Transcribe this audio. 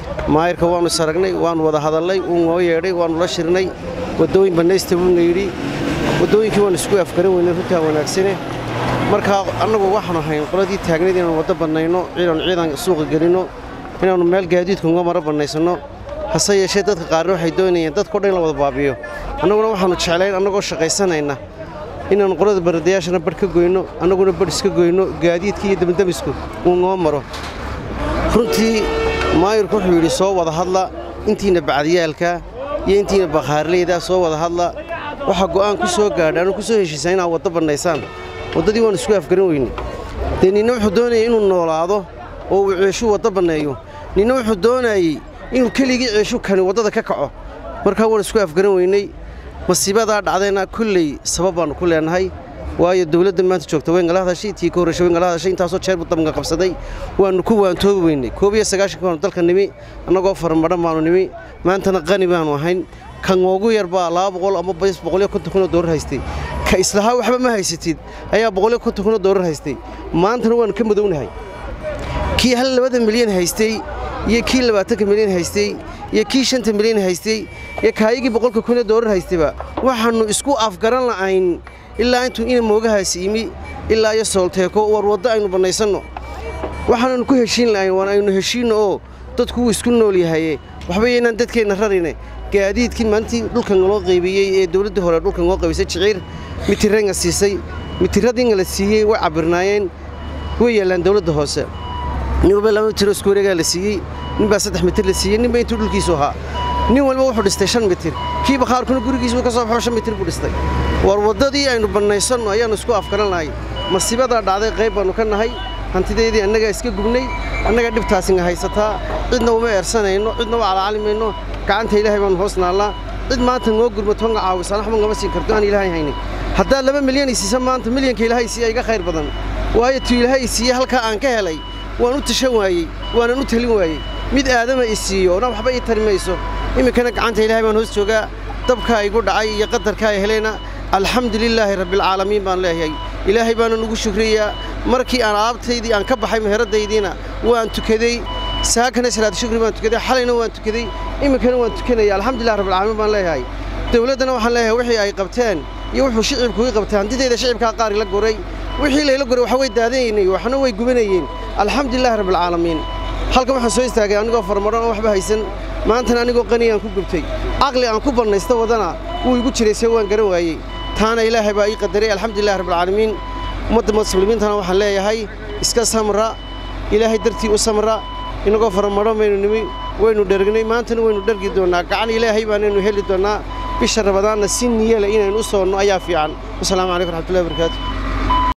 maayirka waannu is aragnay waannu wada hadallay wuu noo yeedhay waannu la shirnay waddooyin bannaysta wuuna yidhi waddooyinkii waannu isku afgaran weynay runtaa wanaagsane markaa annagu waxaanu hayn qoladii taagnayd inaannu waddo bannayno inaannu ciidan suuqa gelinno inaannu meel gaadiidka uga maro bannaysanno hase yeeshee dadka qaarna waxay doonayeen dadkao dhan in la wada baabiyo annaguna waxaannu jeclayn annagoo shaqaysanayna inaannu qolada baradayaashana badh ka goyno annaguna badh iska goyno gaadiidka iyo demdamisku uu noo maro runtii maayirku wuxuu yidhi soo wada hadla intiina bacdiyaalka iyo intiina bakhaarleyda soo wada hadla waxaa go'aan ku soo gaadha anu ku soo heshiisaa inaad waddo bannaysaan waddadii waannu isku afgaran weyne dee ninna wuxuu doonayay inuu noolaado oo uu ceeshuu waddo banneeyo ninna wuxuu doonayey inuu keligii ceeshu kani waddada ka kaco markaa waan isku afgaran weynay masiibadaa dhacdayna kolley sabab baannu ku leenahay waayo dowladda maanta joogta wayngala hadashay tii ka horreysay wayngala hadashay intaasoo jeer buu dabnka qabsaday waannu ku waantoobi weynay koob iyo sagaashanka baanu dalka nimi annagoo faramadhan baannu nimi maantana qani baannu ahayn kan ugu yar baa laba boqol ama boqol iyo konton kun oo doolar haystay ka islahaa waxba ma haysatid ayaa boqol iyo konton kun oo doolar haystay maantana waannu ka madownahay kii hal labada milyan haystay iyo kii labaatanka milyan haystay iyo kii shanta milyan haystay iyo kaayigii boqolka kun ee doolar haystayba waxaannu isku afgaran la'ayn ilaa intuu ina moogahaasi yimi ilaa iyo soolteeko war waddo aynu bannaysanno waxaananu ku heshiin la'ayn waan aynu heshiinno oo dadku wuu isku nool yahaye waxba yaynaan dadkeenna rarine gaadiidkii maalintii dhulkan loo qaybiyey ee dowladdii hore dhulkan loo qaybisay jiciir mitirrenga siisay mitirradiinga la siiyey way cabbirnaayeen way yaallaan dowladda hoose nin walba laba mitir oo isku wareegaa la siiyey nin baa saddex mitir la siiyey nin baa intuu dhulkiisu ahaa nin walba wuxuu dhistay shan mitir kii bakhaarkuna gurigiisuu ka soo baxo shan mitir buu dhistay war waddadii aynu bannaysanno ayaannu isku afgaran lahay masiibadaa dhacday qayb baannu ka nahay hantideedii annagaa iska gubnay annagaa dhibtaasinga haysataa cidna uma eersanayno cidna uma calacalimayno gacanta ilaahay baannu hoos naallaa cid maanta ngoo gurmato nga caawisa waxba ngama siin karto aan ilaahay haynin haddaad laba milyan i siisa maanta milyanka ilaahay siiya iga khayr badan waayo tuu ilaahay siiye halkaa aan ka helay waan u tashan waayey waanan u talin waayey mid aadama i siiyo na waxba ii tari mayso iminkana gacanta ilaahay baan hoos joogaa dabkaa igu dhacay iyo qadarkaa helayna alxamdu lilaahi rabbialcaalamiin baan leeyahay ilaahay baanan ugu shukriyaa markii aan alaabtaydii aan ka baxay meheradaydiina waan tukaday saakana salaad shukri baan tukaday xalayna waan tukaday iminkana waan tukanaya alxamdulilah rabbilcaalamiin baan leeyahay dowladdana waxaan leeyahay wixii ay qabteen iyo wuxuu shicibku ii qabtay hantidayda shicibkaa qaar ila goray wixii layla goray waxa way daadanaynay waxna way gubanayeen alxamdulilah rabbilcaalamiin halkan waxaan soo istaagay anigoo farmaran oo waxba haysan maantana anigoo qaniyaan ku gubtay caqli aan ku bannaysta wadana wuu igu jiray see waan garan waayey taana ilaahay baa ii qadaray alxamdulilah rabbilcaalamiin ummadda muslimiintana waxaan leeyahay iska samra ilaahay dartii u samra inagoo faramaran baynu nimi waynu dhergnay maantana waynu dhergi doonnaa gacan ilaahay baanaynu heli doonnaa bisha rabadaanna si niyale inaynu u soonno ayaa fiican wasalaamu calaykum raxmatullahi wabarakaatu